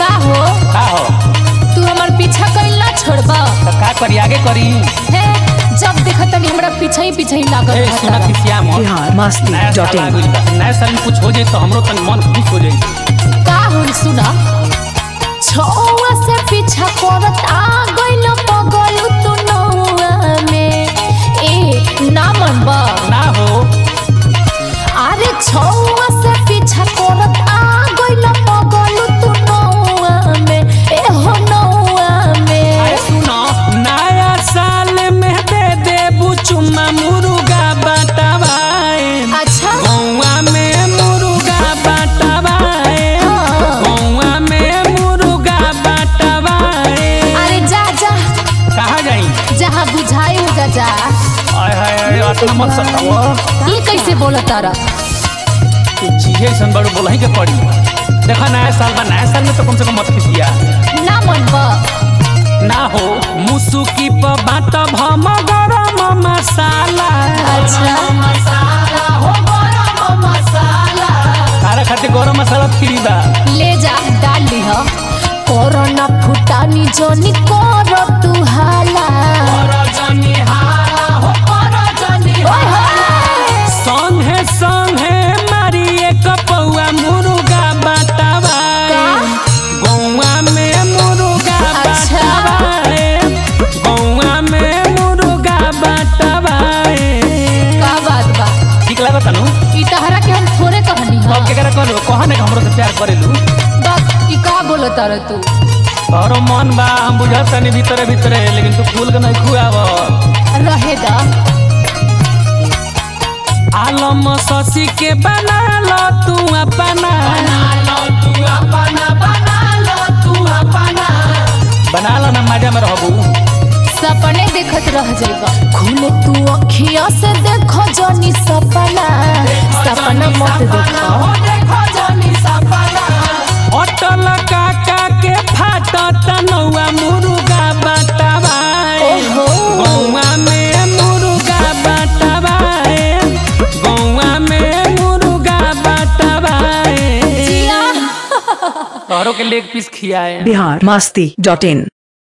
का हो का हो तू हमार पीछा कइल ना छोड़बा तो का करी आगे करी हे जब देखत तनी हमरा पीछे ही पीछे ही लागल ए रहता सुना रहा। किसिया मत बिहार मस्ती नया डॉट साल आ इन गइल बा। नया साल में कुछ हो जाए तो हमरो तन मन खुश हो जाए का होई सुना छौआ से पीछा करत आ गइल पगल तू नौआ में ए ना मनबा ना हो अरे छौआ से पीछा करत आ गइल पगल तू नौआ में ए हो नौआ में अरे सुनो नया साल में दे दे बुचुमा मुर्गा बटवाए अच्छा गौवा में मुर्गा बटवाए हाँ। गौवा में मुर्गा बटवाए अरे जा जा कहाँ जाई जहाँ बुझाई हो जा जा आय हाय हाय अतना मत सताओ ये कैसे बोला तारा तू चीहे ऐसन बड़ो बोलही के पड़ी देखा नया साल बा नया साल में तो कम से कम मत खिसिया ना मनबा ना हो मुसुकी प बाट भम गरम मसाला अच्छा तारा खातिर गरम मसाला फ्री बा ले जा डाल लिह कोरोना फुटानी जोनी करो तू हाला ओए होए। संगे संगे मारी एक पौआ मुर्गा बटवाए गौवा में मुर्गा अच्छा। बटवाए गौवा में मुर्गा बटवाए का बात बा ठीक लागत नु ई तहरा के हम थोड़े कहनी अब हां केकरा कहलो कहा ने हमरो से प्यार करेलू बात ई का बोला तारा तू तोहरो मन बा हम बुझत तनी भीतरे भीतरे लेकिन तू फूल के नहीं खुआव रहे दा आलम शशि के बना लो तू अपना बना लो ना मजा में रहबू सपने देखत रह जाएगा खुले तू अखिया से देखो जोनी सपना सपना मत देखो अटल काका के फाटत नौआ मुर्गा बटवाए ओहो। गौवा में मुर्गा बटवाए गौवा में मुर्गा बटवाए जिया तोहरो के लेग पीस खियाए बिहार मस्ती डॉट इन